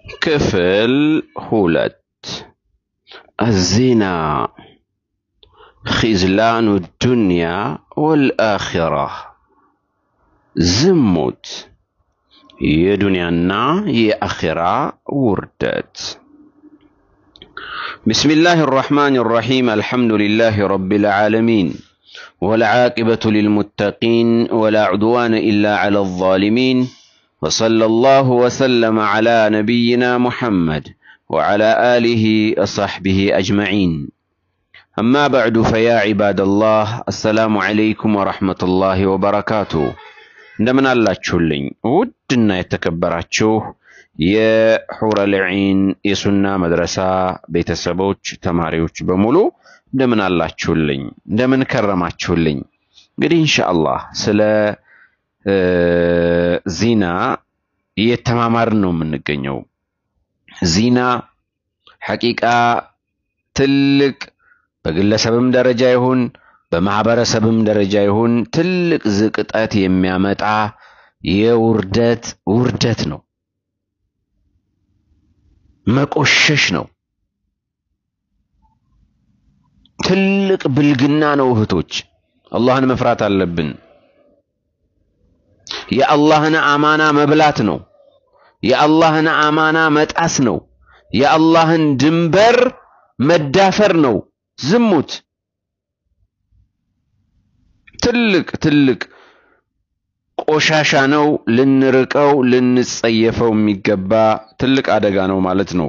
ክፍል ሁለት አዚና ኺዝላኑ ዱንያ ወልአኺራ ዝሙት የዱንያና የአኺራ ውርደት بسم الله الرحمن الرحيم الحمد لله رب العالمين والعاقبة للمتقين ولا عدوان إلا على الظالمين وصلى الله وسلم على نبينا محمد وعلى آله وصحبه أجمعين أما بعد فيا عباد الله السلام عليكم ورحمة الله وبركاته እንደምን አላችሁልኝ ውድና የተከበራችሁ የሑረል ዒን የሱና መድረሳ ቤተሰቦች ተማሪዎች በሙሉ እንደምን አላችሁልኝ እንደምን ከረማችሁልኝ እንግዲህ ኢንሻአላህ ስለ ዚና እየተማማርን ነው የምንገኘው ዚና ሐቂቃ ትልቅ በግለሰብም ደረጃ ይሁን በማህበረሰብም ደረጃ ይሁን ትልቅ ዝቅጠት የሚያመጣ የውርደት ውርደት ነው መቆሸሽ ነው ትልቅ ብልግና ነው እህቶች አላህን መፍራት አለብን የአላህን አማና መብላት ነው የአላህን አማና መጣስ ነው የአላህን ድንበር መዳፈር ነው ዝሙት ትልቅ ትልቅ ቆሻሻ ነው ልንርቀው ልንጸየፈው የሚገባ ትልቅ አደጋ ነው ማለት ነው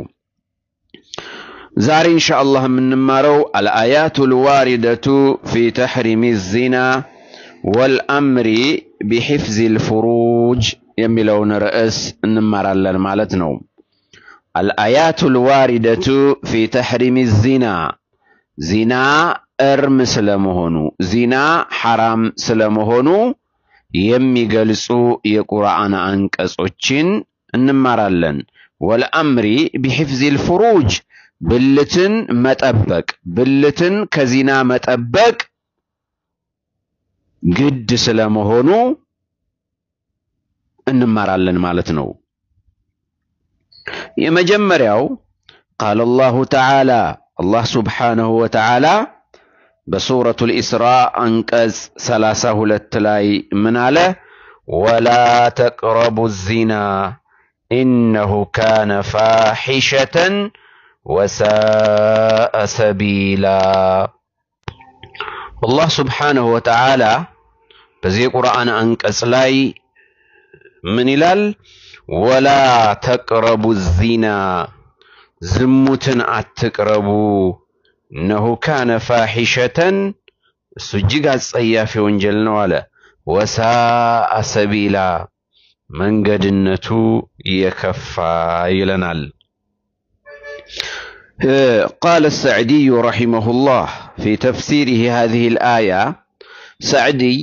ዛሬ ኢንሻአላህ የምንማረው አልአያቱ ልዋሪደቱ ፊ ተሕሪሚ ዚና ወልአምሪ ቢሕፍዝ ልፍሩጅ የሚለውን ርዕስ እንማራለን ማለት ነው አልአያቱ ልዋሪደቱ ፊ ተሕሪሚ ዚና ዚና እርም ስለመሆኑ ዚና ሐራም ስለመሆኑ የሚገልጹ የቁርአን አንቀጾችን እንማራለን ወልአምሪ ቢሕፍዝ ልፍሩጅ ብልትን መጠበቅ ብልትን ከዚና መጠበቅ ግድ ስለመሆኑ እንማራለን ማለት ነው የመጀመሪያው ቃል አላሁ ተዓላ አላህ ስብሓንሁ ወተዓላ በሱረቱ ልኢስራ አንቀጽ ሰላሳ ሁለት ላይ ምን አለ ወላ ተቅረቡ ዚና ኢነሁ ካነ ፋሒሸተን ወሳአ ሰቢላ አላህ ስብሓንሁ ወተዓላ በዚህ የቁርአን አንቀጽ ላይ ምን ይላል ወላ ተቅረቡ ዚና ዝሙትን አትቅረቡ እነሁ ካነ ፋሒሸተን እሱ እጅግ አጸያፊ ወንጀል ነው አለ ወሳአ ሰቢላ መንገድነቱ የከፋ ይለናል قال السعدي رحمه الله في تفسيره هذه الآية سعدي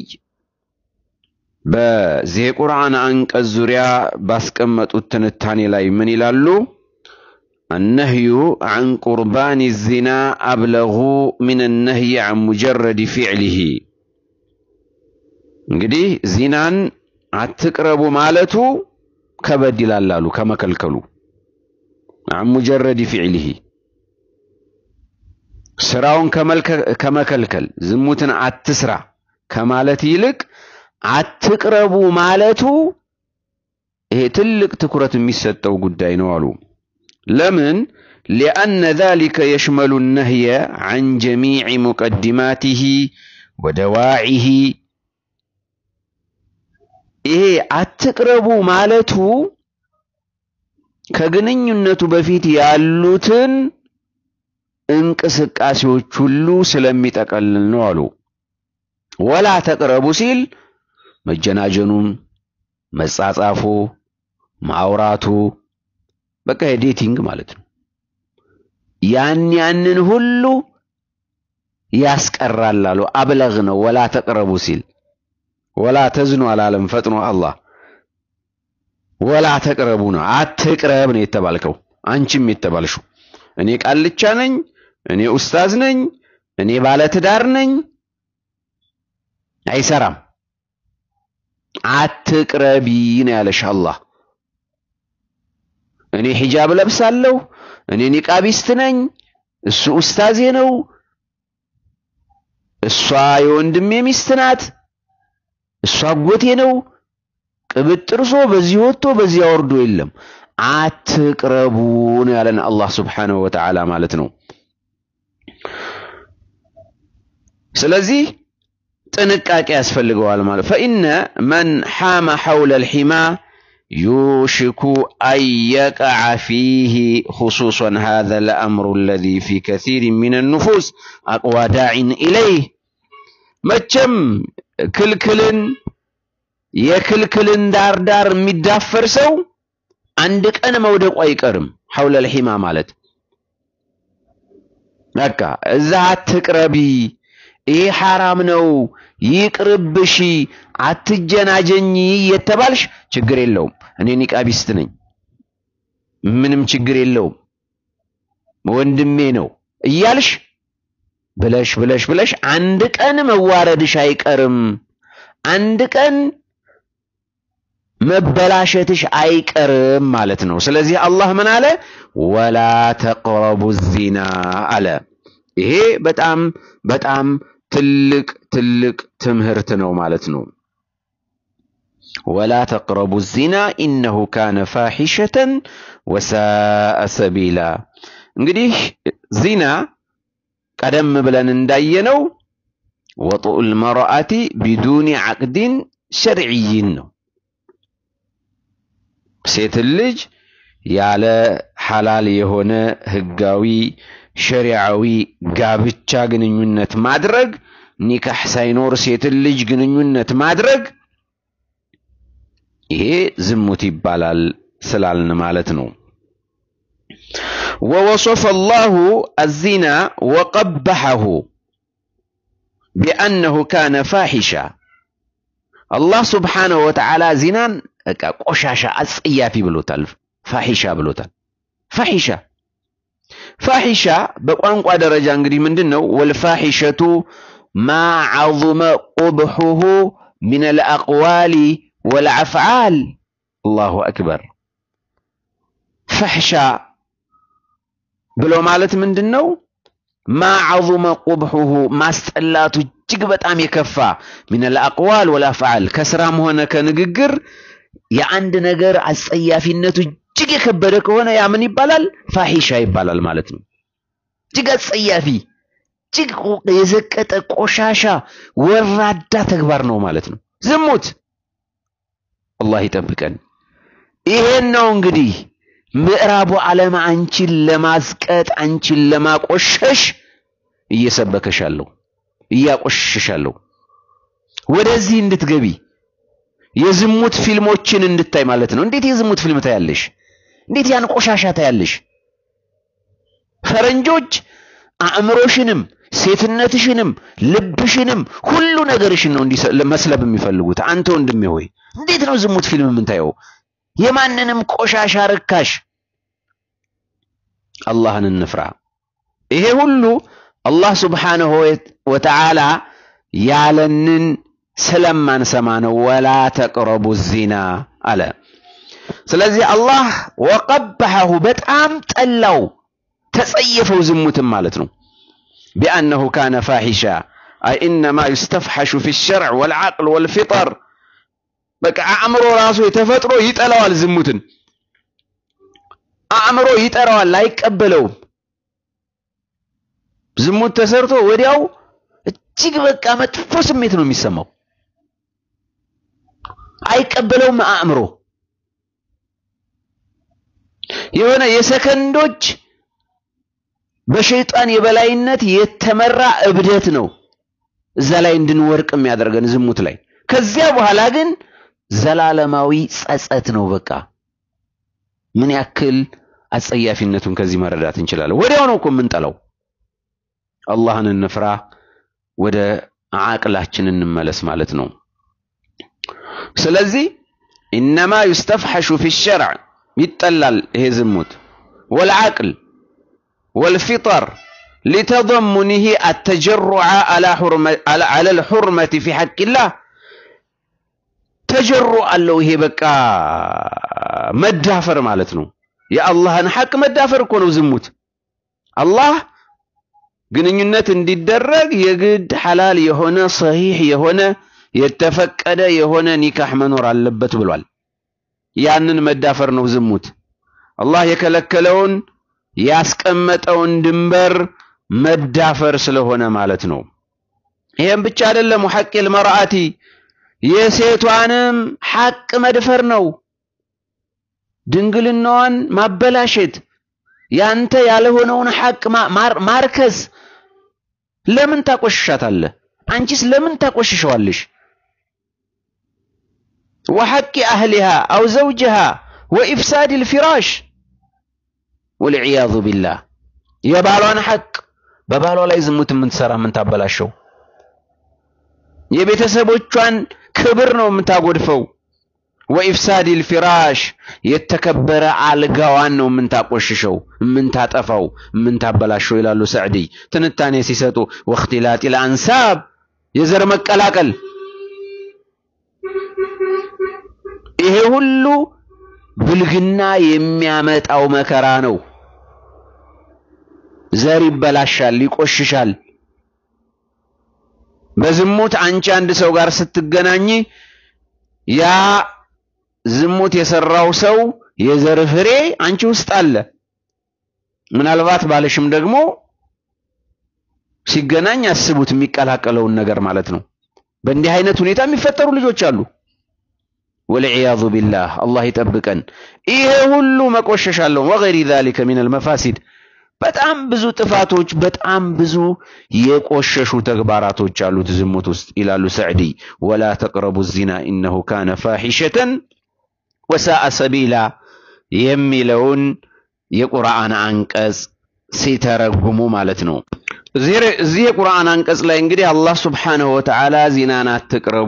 በዚህ የቁርአን አንቀጽ ዙሪያ ባስቀመጡት ትንታኔ ላይ ምን ይላሉ النهي عن قربان الزنا أبلغ من النهي عن مجرد فعله እንግዲህ ዚናን አትቅረቡ ማለቱ ከበድ ይላል አሉ ከመከልከሉ عن مجرد فعله ስራውን ከመከልከል ዝሙትን አትስራ ከማለት ይልቅ አትቅረቡ ማለቱ ይሄ ትልቅ ትኩረት የሚሰጠው ጉዳይ ነው አሉ ለምን ሊአነ ذلك يشمل النهي عن جميع مقدماته ودواعيه ይሄ አትቅረቡ ማለቱ ከግንኙነቱ በፊት ያሉትን እንቅስቃሴዎች ሁሉ ስለሚጠቀልል ነው አሉ ወላ ተቅረቡ ሲል መጀናጀኑን መጻጻፉ ማውራቱ በቃ የዴቲንግ ማለት ነው ያን ያንን ሁሉ ያስቀራል አሉ አብለግ ነው ወላ ተቅረቡ ሲል ወላ ተዝኑ አላለም ፈጥኖ አላህ ወላ ተቅረቡ ነው አትቅረብ ነው የተባልከው አንቺም የተባልሽው እኔ ቃልቻ ነኝ እኔ ኡስታዝ ነኝ እኔ ባለትዳር ነኝ አይሰራም አትቅረቢ ነው ያለሽ አላህ እኔ እኔ ሒጃብ ለብሳለሁ፣ እኔ ኒቃቢስት ነኝ፣ እሱ ኡስታዜ ነው፣ እሷ የወንድሜ ሚስት ናት፣ እሷ አጎቴ ነው። ቅብጥርሶ በዚህ ወጥቶ በዚህ አወርዶ የለም። አትቅረቡ ነው ያለን አላህ ሱብሓነሁ ወተዓላ ማለት ነው። ስለዚህ ጥንቃቄ ያስፈልገዋል ማለት ፈኢነ መን ሓመ ሐውለ ልሒማ ዩሽኩ አን የቀዐ ፊህ ኹሱሰን ሃዛ ለአምሩ አለዚ ፊ ከሲር ምን ኑፉስ አቅዋ ዳዒን ኢለይህ መቼም ክልክልን የክልክልን ዳር ዳር የሚዳፈር ሰው አንድ ቀን መውደቁ አይቀርም። ሐውለ ልሒማ ማለት በቃ እዛ አትቅረቢ፣ ይሄ ሐራም ነው፣ ይቅርብሽ፣ አትጀናጀኝ የተባልሽ ችግር የለውም። እኔ ኒቃቢስት ነኝ፣ ምንም ችግር የለውም፣ ወንድሜ ነው እያልሽ ብለሽ ብለሽ ብለሽ አንድ ቀን መዋረድሽ አይቀርም። አንድ ቀን መበላሸትሽ አይቀርም ማለት ነው። ስለዚህ አላህ ምን አለ? ወላ ተቅረቡ ዚና አለ። ይሄ በጣም በጣም ትልቅ ትልቅ ትምህርት ነው ማለት ነው። ወላ ተቅረቡ ዚና ኢነሁ ካነ ፋሒሸተን ወሳአ ሰቢላ። እንግዲህ ዚና ቀደም ብለን እንዳየነው ወጡኡል መርአቲ ቢዱኒ ዓቅድን ሸርዕይን ነው። ሴትን ልጅ ያለ ሐላል የሆነ ህጋዊ ሸሪዓዊ ጋብቻ ግንኙነት ማድረግ ኒካህ ሳይኖር ሴትን ልጅ ግንኙነት ማድረግ ይሄ ዝሙት ይባላል ስላልን ማለት ነው። ወወሶፈ አላሁ አዚና ወቀበሐሁ ቢአነሁ ካነ ፋሒሻ አላህ ስብሓነሁ ወተዓላ ዚናን በቃ ቆሻሻ አጸያፊ ብሎታል። ፋሒሻ ብሎታል። ፋሒሻ ፋሒሻ በቋንቋ ደረጃ እንግዲህ ምንድን ነው? ወልፋሒሸቱ ማ ዐዙመ ቁብሑሁ ሚን አልአቅዋሊ ወልአፍዓል። አላሁ አክበር። ፈሕሻ ብሎ ማለት ምንድን ነው? ማ ዐዙመ ቁብሑሁ ማስጠላቱ እጅግ በጣም የከፋ ሚን አልአቅዋል ወልአፍዓል ከስራም ሆነ ከንግግር የአንድ ነገር አጸያፊነቱ እጅግ የከበደ ከሆነ ያ ምን ይባላል? ፋሒሻ ይባላል ማለት ነው። እጅግ አጸያፊ፣ እጅግ የዘቀጠ ቆሻሻ፣ ወራዳ ተግባር ነው ማለት ነው። ዝሙት አላህ ይጠብቀን። ይሄን ነው እንግዲህ ምዕራቡ ዓለም አንቺን ለማዝቀጥ አንቺን ለማቆሸሽ እየሰበከሻለሁ እያቆሸሻለሁ ወደዚህ እንድትገቢ የዝሙት ፊልሞችን እንድታይ ማለት ነው። እንዴት የዝሙት ፊልም ታያለሽ? እንዴት ያን ቆሻሻ ታያለሽ? ፈረንጆች አእምሮሽንም ሴትነትሽንም ልብሽንም ሁሉ ነገርሽን ነው መስለብ የሚፈልጉት። አንተ ወንድሜ ሆይ እንዴት ነው ዝሙት ፊልም የምንታየው? የማንንም ቆሻሻ ርካሽ። አላህን እንፍራ። ይሄ ሁሉ አላህ ሱብሓነሁ ወተዓላ ያለንን ስለማንሰማ ነው። ወላ ተቅረቡ ዚና አለ። ስለዚህ አላህ ወቀበሐሁ በጣም ጠላው፣ ተጸየፈው ዝሙትም ማለት ነው። ቢአነሁ ካነ ፋሒሻ አይ ኢነማ ዩስተፍሐሹ ፊ ሸርዕ ወልዓቅል ወልፊጠር በቃ አእምሮ ራሱ የተፈጥሮ ይጠላዋል። ዝሙትን አእምሮ ይጠራዋል፣ አይቀበለውም። ዝሙት ተሰርቶ ወዲያው እጅግ በቃ መጥፎ ስሜት ነው የሚሰማው። አይቀበለውም አእምሮ። የሆነ የሰከንዶች በሸይጣን የበላይነት የተመራ እብደት ነው እዛ ላይ እንድንወርቅ የሚያደርገን ዝሙት ላይ። ከዚያ በኋላ ግን ዘላለማዊ ጸጸት ነው። በቃ ምን ያክል አጸያፊነቱን ከዚህ መረዳት እንችላለን። ወዲያው ነው እኮ የምንጠላው። አላህን እንፍራ፣ ወደ አቅላችን እንመለስ ማለት ነው። ስለዚህ ኢነማ ዩስተፍሐሹ ፊ ሸርዕ ይጠላል ይሄ ዝሙት ወልዓቅል ወልፊጠር ሊተضሙኒህ አተጀሩዐ ዐለ ልሑርመቲ ፊ ሐቂላህ ተጀሩ አለው። ይሄ በቃ መዳፈር ማለት ነው። የአላህን ሐቅ መዳፈር እኮ ነው ዝሙት። አላህ ግንኙነት እንዲደረግ የግድ ሐላል የሆነ ሰሂህ የሆነ የተፈቀደ የሆነ ኒካህ መኖር አለበት ብሏል። ያንን መዳፈር ነው ዝሙት። አላህ የከለከለውን ያስቀመጠውን ድንበር መዳፈር ስለሆነ ማለት ነው። ይሄም ብቻ አይደለም። ሐቂል መርአቲ የሴቷንም ሐቅ መድፈር ነው። ድንግልናዋን ማበላሸት፣ ያንተ ያልሆነውን ሐቅ ማርከስ። ለምን ታቆሽሻታለህ? አንቺስ ለምን ታቆሽሸዋለሽ? ወሐቂ አህሊሃ አው ዘውጅሃ ወኢፍሳድ ልፊራሽ ወልዕያዙ ቢላህ የባሏን ሐቅ በባሏ ላይ ዝሙት የምትሰራ የምታበላሸው የቤተሰቦቿን ክብር ነው የምታጎድፈው። ወኢፍሳድ ልፊራሽ የተከበረ አልጋዋን ነው የምንታቆሽሸው፣ የምንታጠፋው፣ የምንታበላሸው ይላሉ ሰዕዲ ትንታኔ ሲሰጡ። ወእክትላጢ ልአንሳብ የዘር መቀላቀል ይሄ ሁሉ ብልግና የሚያመጣው መከራ ነው። ዘር ይበላሻል፣ ይቆሽሻል። በዝሙት አንቺ አንድ ሰው ጋር ስትገናኝ ያ ዝሙት የሰራው ሰው የዘር ፍሬ አንቺ ውስጥ አለ። ምናልባት ባለሽም ደግሞ ሲገናኝ አስቡት የሚቀላቀለውን ነገር ማለት ነው። በእንዲህ አይነት ሁኔታ የሚፈጠሩ ልጆች አሉ። ወልዕያዙ ቢላህ አላህ ይጠብቀን። ይሄ ሁሉ መቆሸሽ አለው። ወገይሪ ዛሊከ ሚነል መፋሲድ በጣም ብዙ ጥፋቶች፣ በጣም ብዙ የቆሸሹ ተግባራቶች አሉት ዝሙት ውስጥ ይላሉ ሰዕዲ። ወላ ተቅረቡ ዚና ኢነሁ ካነ ፋሒሸተን ወሳአ ሰቢላ የሚለውን የቁርአን አንቀጽ ሲተረጉሙ ማለት ነው። እዚህ የቁርአን አንቀጽ ላይ እንግዲህ አላህ ሱብሓነሁ ወተዓላ ዚናን አትቅረቡ፣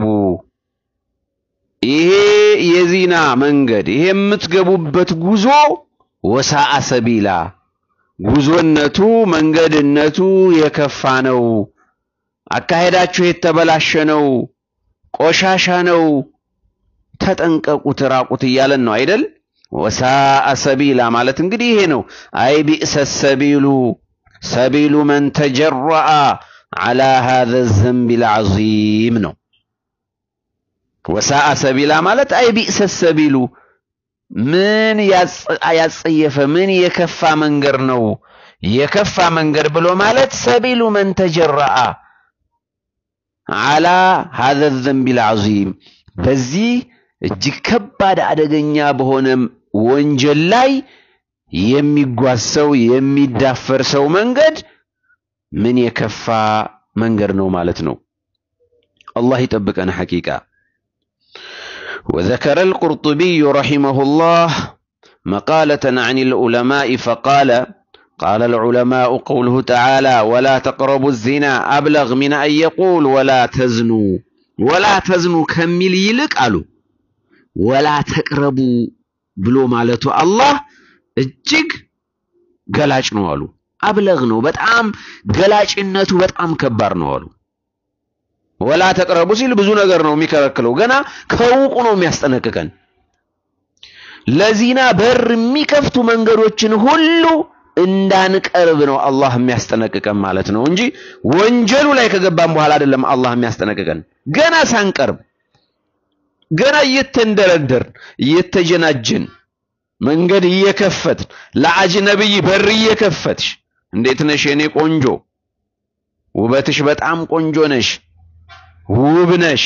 ይሄ የዚና መንገድ ይሄ የምትገቡበት ጉዞ ወሳአ ሰቢላ ጉዞነቱ መንገድነቱ የከፋ ነው፣ አካሄዳችሁ የተበላሸ ነው፣ ቆሻሻ ነው፣ ተጠንቀቁት፣ ራቁት እያለን ነው አይደል? ወሳአ ሰቢላ ማለት እንግዲህ ይሄ ነው። አይ ቢእሰ ሰቢሉ ሰቢሉ መን ተጀረአ ዐላ ሃዘ ዘንቢ ልዓዚም ነው። ወሳአ ሰቢላ ማለት አይ ቢእሰ ሰቢሉ ምን ያጸየፈ ምን የከፋ መንገድ ነው። የከፋ መንገድ ብሎ ማለት ሰቢሉ መን ተጀረአ ዐላ ሃዘ ዘንቢ ልዓዚም በዚህ እጅግ ከባድ አደገኛ በሆነ ወንጀል ላይ የሚጓዝ ሰው የሚዳፈር ሰው መንገድ ምን የከፋ መንገድ ነው ማለት ነው። አላህ ይጠብቀን ሐቂቃ وذكر القرطبي رحمه الله مقالة عن العلماء فقال قال العلماء قوله تعالى ولا تقربوا الزنا أبلغ من أن يقول ولا تزنوا ولا تزنوا كمل يلك قالوا ولا تقربوا ብሎ ማለቱ አላህ እጅግ ገላጭ ነው አሉ። አብለግ ነው በጣም ገላጭነቱ በጣም ከባድ ነው አሉ። ወላ ተቅረቡ ሲል ብዙ ነገር ነው የሚከለክለው። ገና ከውቁ ነው የሚያስጠነቅቀን። ለዚና በር የሚከፍቱ መንገዶችን ሁሉ እንዳንቀርብ ነው አላህ የሚያስጠነቅቀን ማለት ነው እንጂ ወንጀሉ ላይ ከገባን በኋላ አይደለም አላህ የሚያስጠነቅቀን። ገና ሳንቀርብ ገና እየተንደረደርን እየተጀናጀን መንገድ እየከፈትን ለአጅነብይ በር እየከፈትሽ እንዴት ነሽ የኔ ቆንጆ፣ ውበትሽ በጣም ቆንጆ ነሽ ውብ ነሽ፣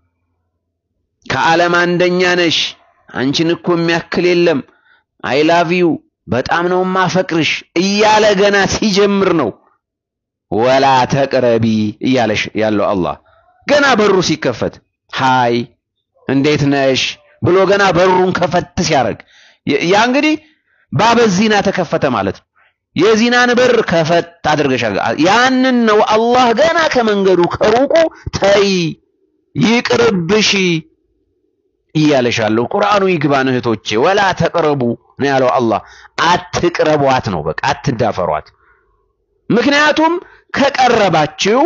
ከዓለም አንደኛ ነሽ፣ አንቺን እኮ የሚያክል የለም፣ አይ ላቭ ዩ በጣም ነው ማፈቅርሽ እያለ ገና ሲጀምር ነው ወላ ተቅረቢ እያለሽ ያለው አላህ። ገና በሩ ሲከፈት ሃይ እንዴት ነሽ ብሎ ገና በሩን ከፈት ሲያደርግ ያ እንግዲህ ባበ ዚና ተከፈተ ማለት ነው። የዚናን በር ከፈት አድርገሽ ያንን ነው አላህ ገና ከመንገዱ ከሩቁ ተይ ይቅርብሽ እያለሻለሁ። ቁርአኑ ይግባን እህቶቼ፣ ወላ ተቅረቡ ነው ያለው አላህ። አትቅረቧት ነው በቃ አትዳፈሯት። ምክንያቱም ከቀረባችሁ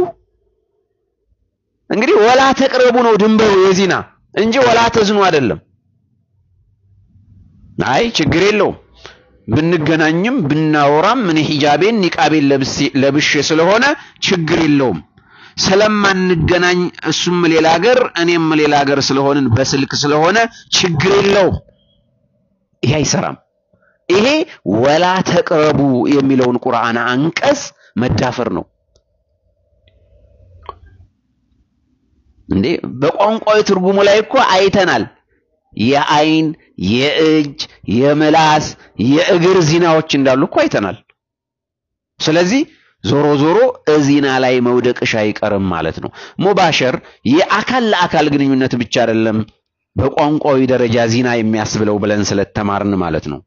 እንግዲህ ወላ ተቅረቡ ነው ድንበሩ የዚና እንጂ ወላ ተዝኑ አይደለም። አይ ችግር የለውም ብንገናኝም ብናወራም እኔ ሂጃቤን ኒቃቤን ለብሼ ስለሆነ ችግር የለውም። ስለማንገናኝ እሱም ሌላ ሀገር እኔም ሌላ ሀገር ስለሆንን በስልክ ስለሆነ ችግር የለውም። ይሄ አይሰራም። ይሄ ወላ ተቅረቡ የሚለውን ቁርአን አንቀጽ መዳፈር ነው እንዴ። በቋንቋዊ ትርጉሙ ላይ እኮ አይተናል። የአይን፣ የእጅ፣ የምላስ፣ የእግር ዚናዎች እንዳሉ እኮ አይተናል። ስለዚህ ዞሮ ዞሮ እዚና ላይ መውደቅሽ አይቀርም ማለት ነው። ሙባሸር የአካል ለአካል ግንኙነት ብቻ አይደለም በቋንቋዊ ደረጃ ዚና የሚያስብለው ብለን ስለተማርን ማለት ነው።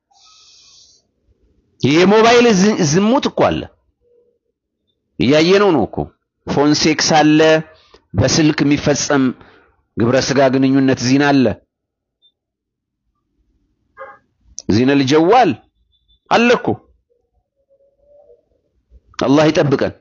የሞባይል ዝሙት እኮ አለ፣ እያየነው ነው እኮ ፎን ሴክስ አለ፣ በስልክ የሚፈጸም ግብረ ስጋ ግንኙነት ዚና አለ። ዚነል ጀዋል አለ እኮ አላህ ይጠብቀን።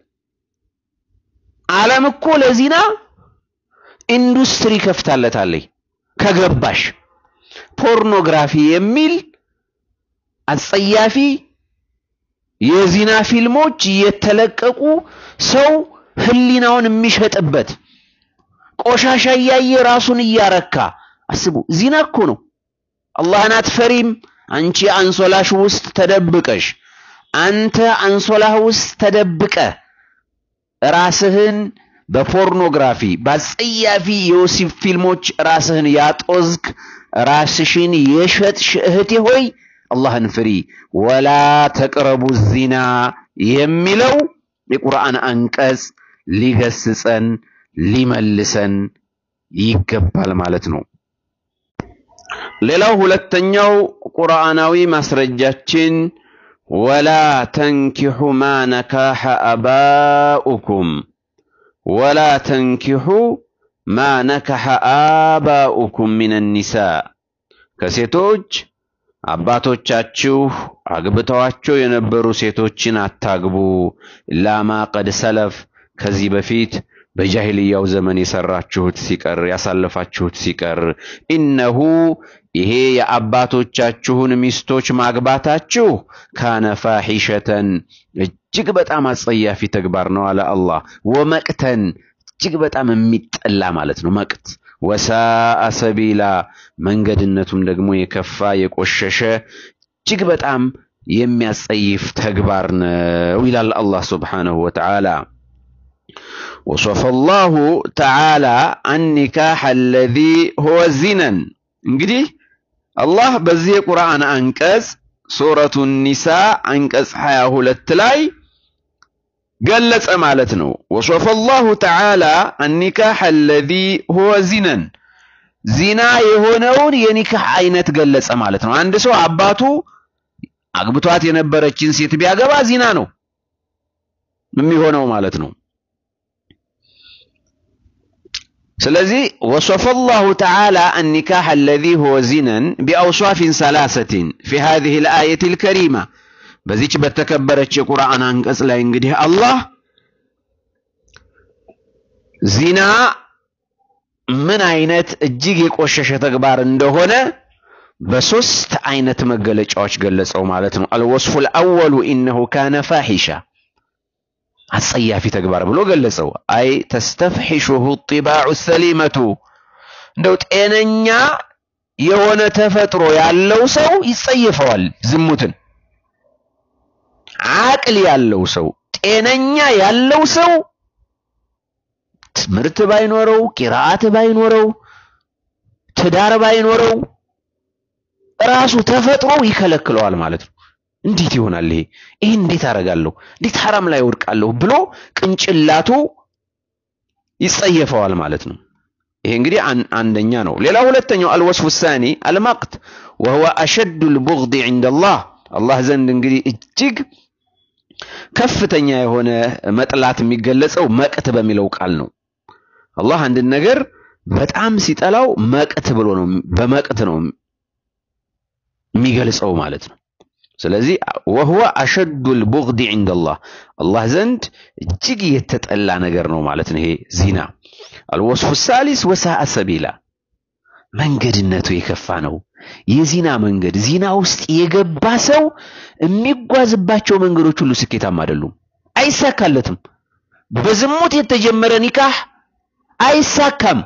ዓለም እኮ ለዚና ኢንዱስትሪ ከፍታለታለች። ከገባሽ ፖርኖግራፊ የሚል አጸያፊ የዚና ፊልሞች እየተለቀቁ ሰው ህሊናውን የሚሸጥበት ቆሻሻ እያየ ራሱን እያረካ አስቡ። ዚና እኮ ነው። አላህን አትፈሪም? አንቺ አንሶላሽ ውስጥ ተደብቀሽ አንተ አንሶላህ ውስጥ ተደብቀ ራስህን በፖርኖግራፊ በአጸያፊ የወሲብ ፊልሞች ራስህን ያጦዝክ ራስሽን የሸጥሽ እህቴ ሆይ አላህን ፍሪ። ወላ ተቅረቡ ዚና የሚለው የቁርአን አንቀጽ ሊገስጸን ሊመልሰን ይገባል ማለት ነው። ሌላው ሁለተኛው ቁርአናዊ ማስረጃችን ወላ ተንኪሑ ማ ነካሐ አባኡኩም ወላ ተንኪሑ ማ ነካሐ አባኡኩም ሚነ ኒሳ ከሴቶች አባቶቻችሁ አግብተዋቸው የነበሩ ሴቶችን አታግቡ። ላማ ቀድ ሰለፍ ከዚህ በፊት በጃሂልያው ዘመን የሰራችሁት ሲቀር ያሳለፋችሁት ሲቀር ኢነሁ ይሄ የአባቶቻችሁን ሚስቶች ማግባታችሁ ካነ ፋሒሸተን እጅግ በጣም አጸያፊ ተግባር ነው አለ አላህ። ወመቅተን እጅግ በጣም የሚጠላ ማለት ነው መቅት ወሳአ ሰቢላ መንገድነቱም ደግሞ የከፋ የቆሸሸ እጅግ በጣም የሚያስጸይፍ ተግባር ነው ይላል አላህ ሱብሓነሁ ወተዓላ። ወሶፈ ላሁ ተዓላ አኒካሕ አለዚ ሁወ ዚነን። እንግዲህ አላህ በዚህ የቁርአን አንቀጽ ሱረቱ ኒሳ አንቀጽ 22 ላይ ገለጸ ማለት ነው። ወሶፈ ላሁ ተዓላ አኒካሕ አለዚ ሁወ ዚነን ዚና የሆነውን የኒካህ አይነት ገለጸ ማለት ነው። አንድ ሰው አባቱ አግብቷት የነበረችን ሴት ቢያገባ ዚና ነው የሚሆነው ማለት ነው። ስለዚህ ወሶፈ ላሁ ተዓላ አኒካሕ አለዚ ሁወ ዚነን ቢአውሷፊን ሰላሰቲን ፊ ሃዚሂ ልአየት ልከሪማ በዚች በተከበረች የቁርአን አንቀጽ ላይ እንግዲህ አላህ ዚና ምን አይነት እጅግ የቆሸሸ ተግባር እንደሆነ በሶስት አይነት መገለጫዎች ገለጸው ማለት ነው። አልወስፉ ልአወሉ ኢነሁ ካነ ፋሒሻ አጸያፊ ተግባር ብሎ ገለጸው። አይ ተስተፍሒሹሁ ጢባዑ ሰሊመቱ እንደው ጤነኛ የሆነ ተፈጥሮ ያለው ሰው ይጸየፈዋል ዝሙትን። አቅል ያለው ሰው ጤነኛ ያለው ሰው ትምህርት ባይኖረው ቂራአት ባይኖረው ትዳር ባይኖረው ራሱ ተፈጥሮ ይከለክለዋል ማለት ነው። እንዴት ይሆናል ይሄ? ይሄን እንዴት አደርጋለሁ? እንዴት ሐራም ላይ ወድቃለሁ ብሎ ቅንጭላቱ ይጸየፈዋል ማለት ነው። ይሄ እንግዲህ አንደኛ ነው። ሌላ ሁለተኛው አልወስፉ ሳኒ አልመቅት ወሁወ አሸዱ ልቡግድ ዒንደላህ አላህ ዘንድ እንግዲህ እጅግ ከፍተኛ የሆነ መጥላት የሚገለጸው መቅት በሚለው ቃል ነው። አላህ አንድን ነገር በጣም ሲጠላው መቅት ብሎ ነው በመቅት ነው የሚገልጸው ማለት ነው። ስለዚህ ወህወ አሸዱል ቡግድ ዒንደላህ አላህ ዘንድ እጅግ የተጠላ ነገር ነው ማለት ነው። ይሄ ዚና። አልወስፉ ሳሊስ ወሳአ ሰቢላ መንገድነቱ የከፋ ነው። የዚና መንገድ ዚና ውስጥ የገባ ሰው የሚጓዝባቸው መንገዶች ሁሉ ስኬታማ አይደሉም፣ አይሳካለትም። በዝሙት የተጀመረ ኒካህ አይሳካም።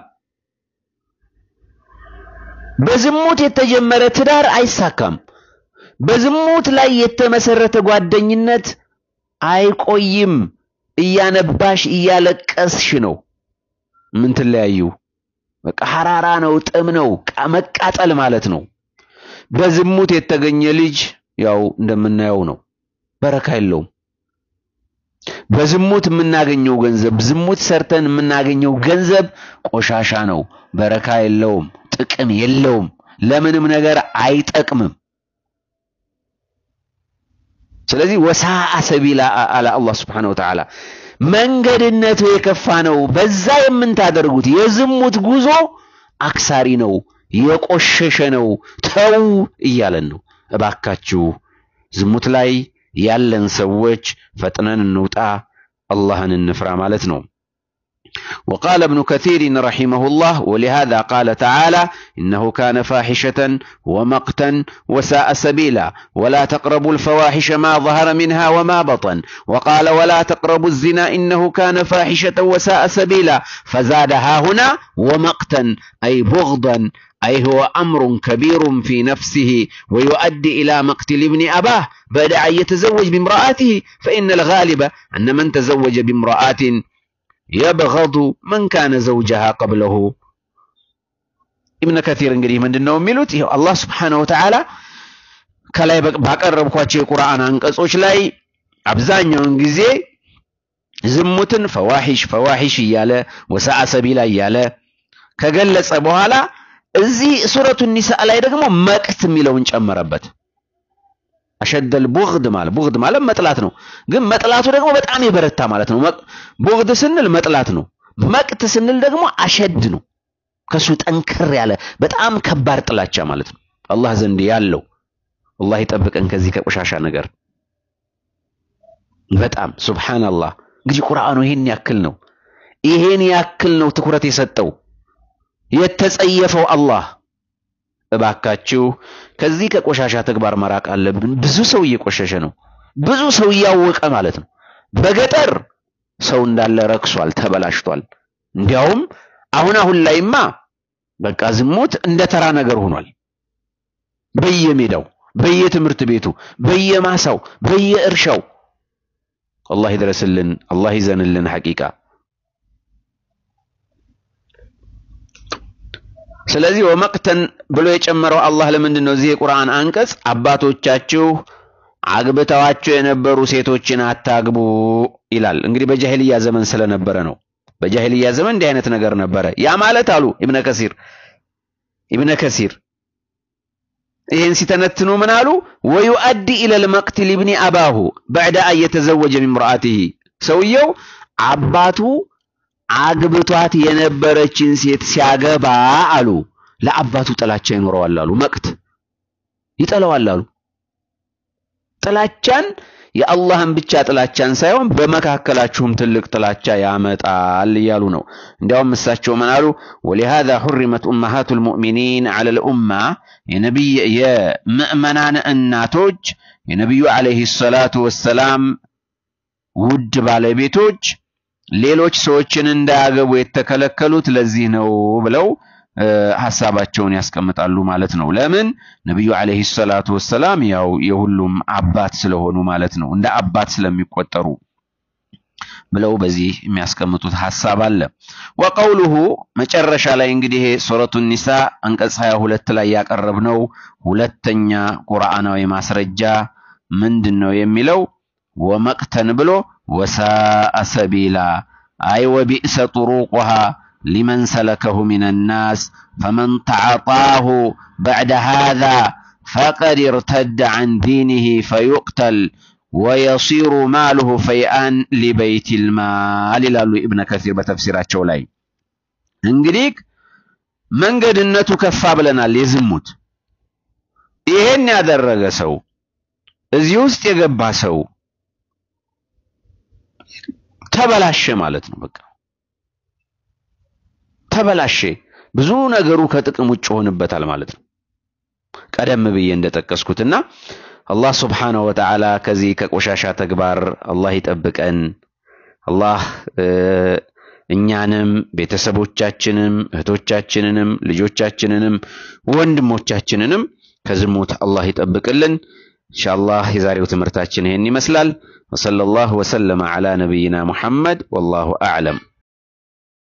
በዝሙት የተጀመረ ትዳር አይሳካም። በዝሙት ላይ የተመሰረተ ጓደኝነት አይቆይም። እያነባሽ እያለቀስሽ ነው ምን ትለያዩ። በቃ ሐራራ ነው፣ ጥም ነው፣ መቃጠል ማለት ነው። በዝሙት የተገኘ ልጅ ያው እንደምናየው ነው፣ በረካ የለውም። በዝሙት የምናገኘው ገንዘብ ዝሙት ሰርተን የምናገኘው ገንዘብ ቆሻሻ ነው፣ በረካ የለውም፣ ጥቅም የለውም፣ ለምንም ነገር አይጠቅምም። ስለዚህ ወሳአ ሰቢላ አለ አላህ ስብሓነሁ ወተዓላ መንገድነቱ የከፋ ነው። በዛ የምንታደርጉት የዝሙት ጉዞ አክሳሪ ነው፣ የቆሸሸ ነው። ተው እያለን ነው። እባካችሁ ዝሙት ላይ ያለን ሰዎች ፈጥነን እንውጣ፣ አላህን እንፍራ ማለት ነው። وقال ابن كثير رحمه الله ولهذا قال تعالى إنه كان فاحشة ومقتا وساء سبيلا ولا تقربوا الفواحش ما ظهر منها وما بطن وقال ولا تقربوا الزنا إنه كان فاحشة وساء سبيلا فزادها هنا ومقتا أي بغضا أي هو أمر كبير في نفسه ويؤدي إلى مقتل ابن أباه بعد أن يتزوج بامرأته فإن الغالب أن من تزوج بامرأة የበገዱ መን ካነ ዘውጀሃ ቀብለሁ ኢብነ ከቲር እንግዲህ ምንድን ነው የሚሉት ይኸው አላህ ስብሓነሁ ወተዓላ ከላይ ባቀረብኳቸው የቁርአን አንቀጾች ላይ አብዛኛውን ጊዜ ዝሙትን ፈዋሂሽ ፈዋሂሽ እያለ ወሰአ ሰቢላ እያለ ከገለጸ በኋላ እዚህ ሱረቱ ኒሳ ላይ ደግሞ መቅት የሚለውን ጨመረበት። አሸደል ቡግድ ማለት ቡግድ ማለት መጥላት ነው። ግን መጥላቱ ደግሞ በጣም የበረታ ማለት ነው። ቡግድ ስንል መጥላት ነው። መቅት ስንል ደግሞ አሸድ ነው። ከሱ ጠንከር ያለ በጣም ከባድ ጥላቻ ማለት ነው። አላህ ዘንድ ያለው አላህ ይጠብቀን ከዚህ ከቆሻሻ ነገር። በጣም ሱብሃንአላህ። እንግዲህ ቁርአኑ ይሄን ያክል ነው። ይሄን ያክል ነው ትኩረት የሰጠው የተጸየፈው አላህ እባካችሁ ከዚህ ከቆሻሻ ተግባር መራቅ አለብን። ብዙ ሰው እየቆሸሸ ነው። ብዙ ሰው እያወቀ ማለት ነው። በገጠር ሰው እንዳለ ረክሷል፣ ተበላሽቷል። እንዲያውም አሁን አሁን ላይማ በቃ ዝሙት እንደ ተራ ነገር ሆኗል። በየሜዳው፣ በየትምህርት ቤቱ፣ በየማሳው፣ በየእርሻው አላህ ይድረስልን፣ አላህ ይዘንልን ሐቂቃ ስለዚህ ወመቅተን ብሎ የጨመረው አላህ ለምንድን ነው? እዚህ የቁርአን አንቀጽ አባቶቻችሁ አግብተዋቸው የነበሩ ሴቶችን አታግቡ ይላል። እንግዲህ በጃሂልያ ዘመን ስለነበረ ነው። በጃሂልያ ዘመን እንዲህ አይነት ነገር ነበረ። ያ ማለት አሉ ኢብነ ከሲር ኢብነ ከሲር ይህን ሲተነትኑ ምን አሉ? ወዩአዲ ኢለል መቅትል ኢብኒ አባሁ በዕደ አን የተዘወጀ ሚምርአቲሂ ሰውየው አባቱ አግብቷት የነበረችን ሴት ሲያገባ አሉ ለአባቱ ጥላቻ ይኖረዋል አሉ። መቅት ይጠላዋል አሉ። ጥላቻን የአላህን ብቻ ጥላቻን ሳይሆን በመካከላችሁም ትልቅ ጥላቻ ያመጣል እያሉ ነው። እንዲያውም እሳቸው ምን አሉ? ወሊሃዛ ሑሪመት ኡመሃቱል ሙእሚኒን ዐለል ኡማ የነቢይ የምእመናን እናቶች የነቢዩ ዐለይሂ ሰላቱ ወሰላም ውድ ባለቤቶች ሌሎች ሰዎችን እንዳያገቡ የተከለከሉት ለዚህ ነው ብለው ሐሳባቸውን ያስቀምጣሉ ማለት ነው። ለምን ነቢዩ ዐለይሂ ሰላቱ ወሰላም ያው የሁሉም አባት ስለሆኑ ማለት ነው፣ እንደ አባት ስለሚቆጠሩ ብለው በዚህ የሚያስቀምጡት ሐሳብ አለ። ወቀውሉሁ መጨረሻ ላይ እንግዲህ ሱረቱ ኒሳ አንቀጽ 22 ላይ ያቀረብነው ሁለተኛ ቁርአናዊ ማስረጃ ምንድን ነው የሚለው ወመቅተን ብሎ ወሳአ ሰቢላ አይ ወቢእሰ ጥሩቁሃ ሊመን ሰለከሁ ሚን ናስ ፈመን ተዓጣሁ በዕደ ሃዛ ፈቀድ እርተደ ዐን ዲኒህ ፈዩቅተል ወየሲሩ ማሉሁ ፈይአን ሊበይቲል ማል ይላሉ ኢብነ ከሲር በተፍሲራቸው ላይ። እንግዲህ መንገድነቱ ከፋ ብለናል። የዝሙት ይሄን ያደረገ ሰው እዚህ ውስጥ የገባ ሰው ተበላሸ ማለት ነው። በቃ ተበላሸ። ብዙ ነገሩ ከጥቅም ውጭ ሆንበታል ማለት ነው። ቀደም ብዬ እንደጠቀስኩትና አላህ ስብሓነሁ ወተዓላ ከዚህ ከቆሻሻ ተግባር አላህ ይጠብቀን። አላህ እኛንም ቤተሰቦቻችንም እህቶቻችንንም ልጆቻችንንም ወንድሞቻችንንም ከዝሙት አላህ ይጠብቅልን። ኢንሻአላህ የዛሬው ትምህርታችን ይህን ይመስላል። ወሰለላሁ ወሰለመ ዐላ ነቢይና ሙሐመድ ወላሁ አዕለም።